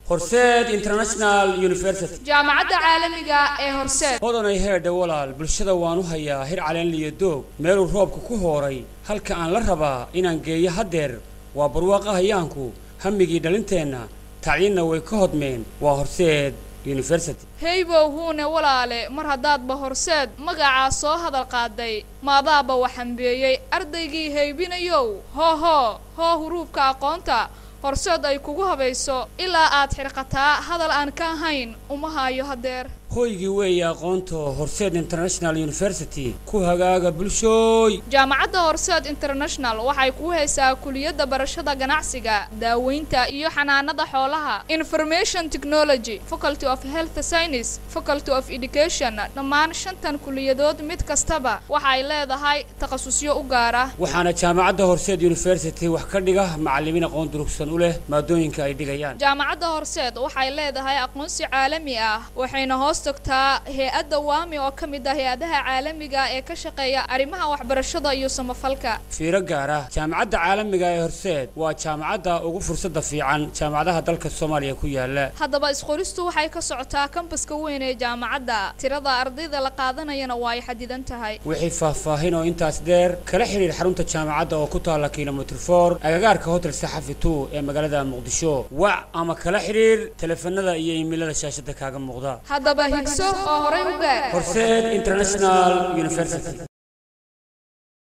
horseed international university jaamacadda caalamiga ee horseed hodanay heedha walaal bulshada waan u hayaa hir caleenliyo doog meeluu roobka ku hooray halka aan la rabaa inaan geeyo haddeer waa barwaaqahayaanku hammigii dhalinteenna tacliinna way ka hodmeen waa horseed university heybow huune walaale mar haddaadba horseed magacaa soo hadal qaaday maadaaba waxambeeyey ardaygii haybinayow hoo hoo hoo huruubka aqoonta horseed ay kugu habayso ilaa aad xirqataa hadal aan ka ahayn uma haayo haddeer hoygii weeye aqoonta horseed international university ku hagaaga bulshooy jaamacadda horseed international waxay kuu haysaa kuliyadda barashada ganacsiga daaweynta iyo xanaanada xoolaha information technology faculty of health science faculty of education dhammaan shantan kuliyadood mid kastaba waxay leedahay takhasusyo u gaara waxaana jaamacadda horseed university wax ka dhiga macallimiin aqoon durugsan u leh maadooyinka ay dhigayaan jaamacadda horseed waxay leedahay aqoonsi caalami ah waxayna hoos tagtaa hay-adda waami oo ka mid ah hay-adaha caalamiga ee ka shaqeeya arrimaha waxbarashada iyo samafalka fiiro gaar ah jaamacadda caalamiga ee horseed waa jaamacadda ugu fursadda fiican jaamacadaha dalka soomaaliya ku yaala haddaba isqoristu waxay ka socotaa kambaska weyn ee jaamacadda tirada ardayda la qaadanayana waa ay xadidan tahay wixii faahfaahin oo intaas dheer kala xidhiir xarunta jaamacadda oo ku taalla kilomitr for agagaarka hotel saxafi two ee magaalada muqdisho wac ama kala xidhiir teleefanada iyo iimailada shaashada kaaga muuqda haddaba higso oo horay u gaar horseed international university